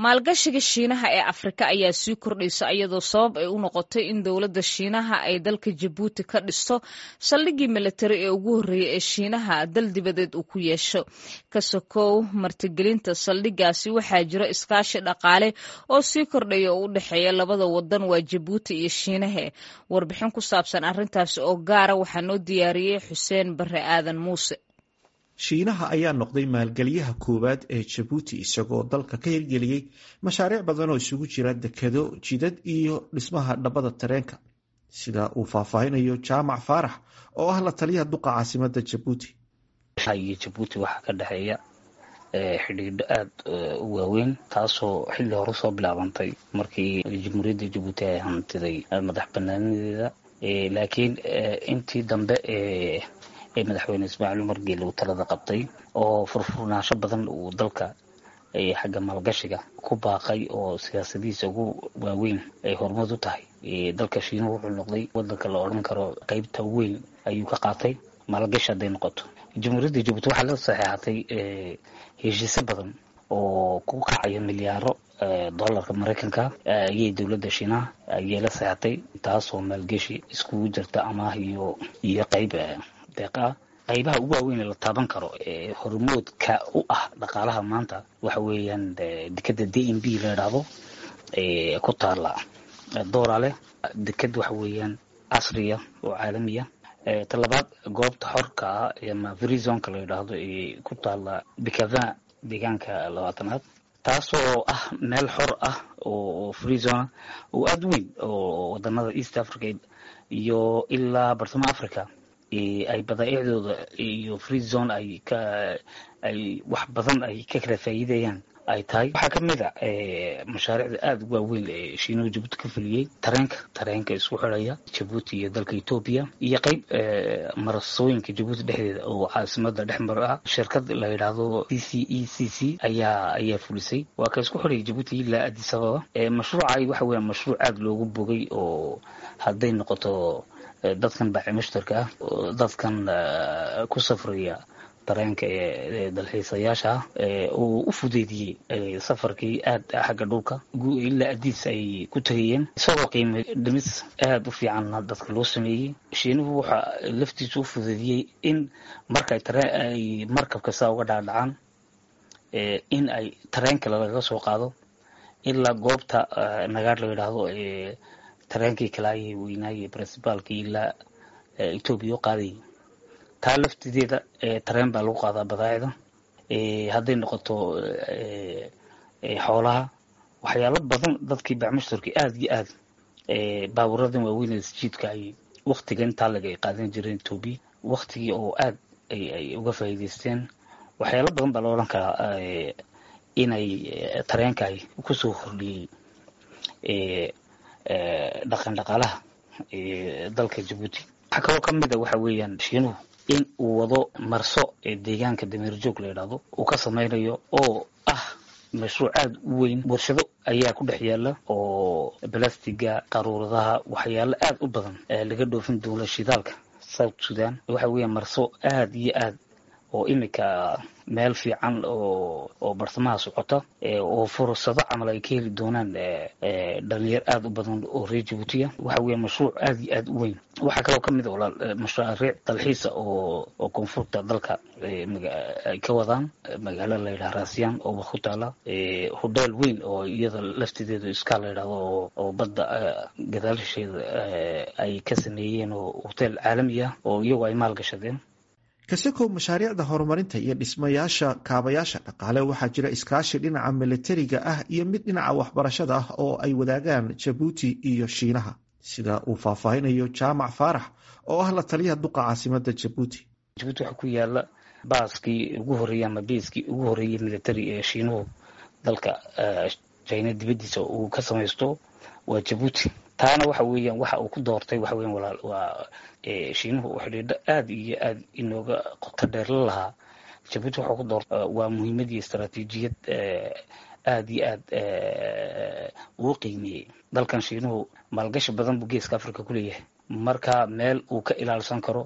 maalgashiga shiinaha ee afrika ayaa sii kordhaysa iyadoo sabab ay u noqotay in dowladda shiinaha ay dalka jabuuti ka dhisto saldhiggii militari ee ugu horreeyay ee shiinaha dal dibadeed uu ku yeesho ka sokow martigelinta saldhiggaasi waxaa jira iskaashi dhaqaale oo sii kordhaya oo u dhexeeya labada wadan waa jabuuti iyo shiinahe warbixin ku saabsan arrintaasi oo gaara waxaa noo diyaariyey xuseen bare aadan muuse shiinaha ayaa noqday maalgeliyaha koowaad ee jabuuti isagoo dalka ka hirgeliyey mashaariic badan oo isugu jira dekado jidad iyo dhismaha dhabbada tareenka sida uu faahfaahinayo jaamac faarax oo ah la taliyaha duqa caasimada jabuuti iyo jabuuti waxaa ka dhexeeya xidhiidho aada u waaweyn taasoo xilli hore soo bilaabantay markii jamhuuriyadda jabuuti ay hantiday madax banaanadeeda laakiin intii dambe ee madaxweyne ismaaciil umar geele uu talada qabtay oo furfurnaansho badan uu dalka xagga maalgashiga ku baaqay oo siyaasadihiisa ugu waaweyn ay horumad u tahay dalka shiinuhu wuxuu noqday wadanka la odhan karo qeybta weyn ayuu ka qaatay maalgashi hadday noqoto jamhuuriyadda jabuuti waxaa la saxeexatay heshiisyo badan oo ku kacaya milyaaro dollarka maraykanka ayay dowladda shiinaha ayay la saxeexatay taasoo maalgeshi iskugu jirta amaah iyo iyo qeyb deeq ah qaybaha ugu waaweyn ee la taaban karo ee hormoodka u ah dhaqaalaha maanta waxa weeyaan dekeda d m b la idhaahdo ku taala doorale deked waxa weeyaan casriya oo caalamiya talabaad goobta xorka ah ama verizonka la yidhaahdo ee ku taala bicavin deegaanka labaatanaad taasoo ah meel xor ah oo freezona oo aada weyn oo wadanada east africa iyo ilaa bartamaha africa ay badaaicdooda iyo free zone ay ka ay wax badan ay ka kala faa'iidayaan ay tahay waxaa ka mid a mashaariicda aada u waaweyn ee shiinuhu jabuuti ka fuliyey tareenka tareenka isku xidhaya jabuuti iyo dalka etoobiya iyo qeyb marasooyinka jabuuti dhexdeeda oo caasimada dhex mar ah shirkad la yidhaahdo c c e c c ayaa ayaa fulisay waa ka isku xidhaya jabuuti ilaa addis ababa mashruucay waxa weya mashruuc aada loogu bogay oo hadday noqoto dadkan baaci mushtarka ah dadkan ku safraya dareenka ee dalxiisayaasha ah uu u fudeydiyey safarkii aad xagga dhulka ilaa adiis ay ku tegayeen isagoo qiimo dhimis aada u fiicanna dadka loo sameeyey shiinuhu waxaa laftiisu u fudeydiyey in markay tareen ay markabka saa uga dhaadhacaan in ay tareenka lagaga soo qaado ilaa goobta nagaar la yidhaahdo tareenkii kalaayay weynaaye principaalkii ilaa etoobiya u qaadayay taa laftideeda tareen baa lagu qaadaa badaacida hadday noqoto xoolaha waxyaalo badan dadkii bacmushtarkii aada iyo aad baawuradan waaweyn ee sjiidka ay waktiga intaa lag ay qaadan jireen etoobiya waktigii oo aad ay uga faa'iidaysteen waxyaalo badan baa la odhan karaa inay tareenka ay kusoo kordhiyey dhaqan dhaqaalaha dalka jabuuti waxaa kaloo ka mid a waxa weeyaan shiinuhu in uu wado marso ee deegaanka dameerjoog la yidhaahdo uu ka samaynayo oo ah mashruuc aada u weyn warshado ayaa ku dhex yaala oo balastiga qaruuradaha waxyaalo aada u badan laga dhoofin doono shidaalka south sudan waxa weeyaan marso aada iyo aad oo imika meel fiican oo oo bartamaha socota oo fursado camal ay ka heli doonaan dhalinyar aada u badan oo reer jabuutiya waxa weya mashruuc aada iyo aada u weyn waxaa kaloo kamid a mashaariic dalxiisa oo oo koonfurta dalka ay ka wadaan magaalo la yidhaha raasiyaan oo ku taala hodheel weyn oo iyada laftideedu iska la yidhahdo oo badda gadaalisheeda ay ka sameeyeen oo hoteel caalami ah oo iyagu ay maalgashadeen kasakow mashaariicda horumarinta iyo dhismayaasha kaabayaasha dhaqaale waxaa jira iskaashi dhinaca militariga ah iyo mid dhinaca waxbarashada ah oo ay wadaagaan jabuuti iyo shiinaha sida uu faahfaahinayo jaamac faarax oo ah la taliyaha duqa caasimada jabuuti jabuuti waxaa ku yaala baaskii ugu horreeyey ama biiskii ugu horreeyey military ee shiinuhu dalka china dibaddiisa uu ka samaysto waa jabuuti taana waxa weeyaan waxa uu ku doortay waxa weyan walaal waa shiinuhu uu xidhiidho aada iyo aada inooga qoto dheer la lahaa jabuuti waxuu ku doortay waa muhiimad iyo istaraatiijiyad aada iyo aad uu qiimeeyey dalkan shiinuhu maalgashi badan buu geeska africa ku leeyahay marka meel uu ka ilaalsan karo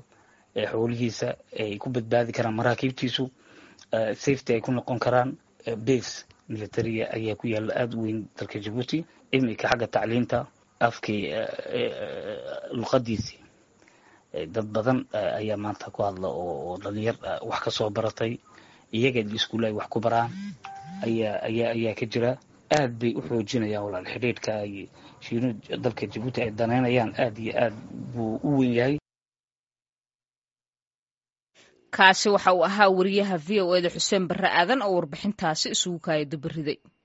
xoolihiisa ay ku badbaadi karaan maraakiibtiisu safety ay ku noqon karaan base militariga ayaa ku yaalla aada u weyn dalka jabuuti iminka xagga tacliinta afkii luqadiisii dad badan ayaa maanta ku hadla oo dhalinyar wax ka soo baratay iyaga iskuulle ay wax ku baraan ayaa ayaa ayaa ka jira aad bay u xoojinayaan walaal xidhiidhka ay shiinu dalka jabuuti ay danaynayaan aad iyo aad buu u weyn yahay kaasi waxa uu ahaa wariyaha v o eda xuseen barre aadan oo warbixintaasi isugu kaaya dabariday